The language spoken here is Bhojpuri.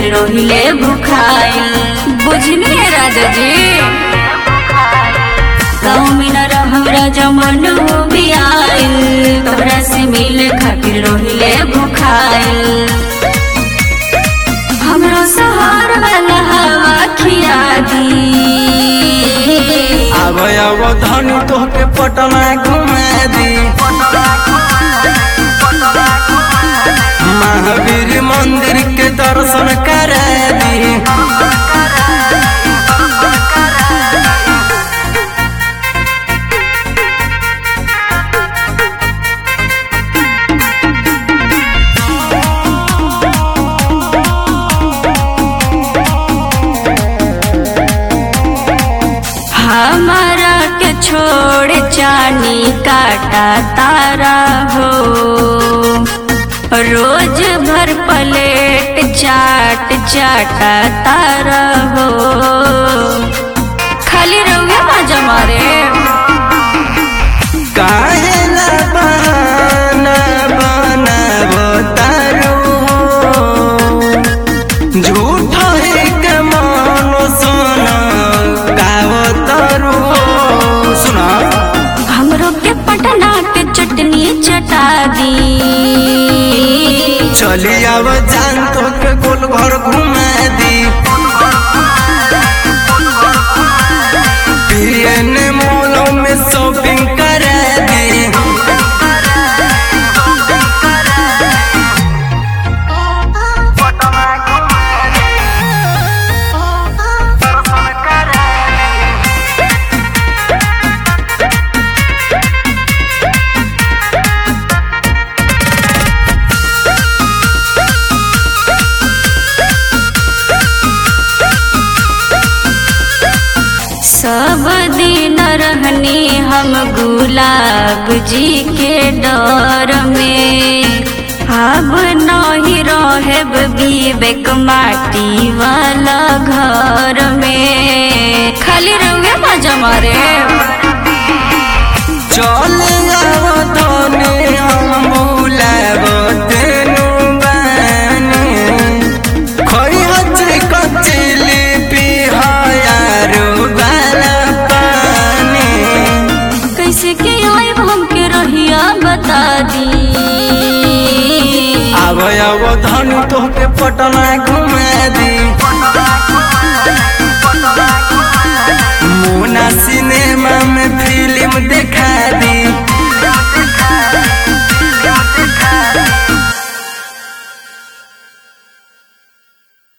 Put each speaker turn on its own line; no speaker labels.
खातिर रोहिले भुखाइल बुझनी राजा जी गाँव में न रहम राजा मन भी आइल तोरा से मिले खातिर रोहिले भुखाइल हमरो सहार वाला हवा खिया दी
आब आब धनु तोहके पटना घुमा दी महावीर मंदिर के दर्शन करा दी
हमारा के छोड़ चानी काटा तारा हो रोज भर प्लेट चाट चाटा तारा हो खाली रहुए मजा मारे
काहे ना बहाना बनाबो तारू झूठ है के मन सुना गावो तारू सुना
हमरो के पटना के चटनी चटा दी
चली आव जान तो के गोल घर घुमा दी पीएन मॉलों में शॉपिंग करा दी
सब दिन रहनी हम गुलाब जी के डर में अब नहीं रहेब विवेक माटी वाला घर में खाली रहुए मजा मारे
चले आव तने हम बुलाब तेनु बानी खोई हचे कचली पिहायारो बाला पानी
कैसे के आइब हमके रहिया बता दी
आव आव धनु तोहके पटना घुमा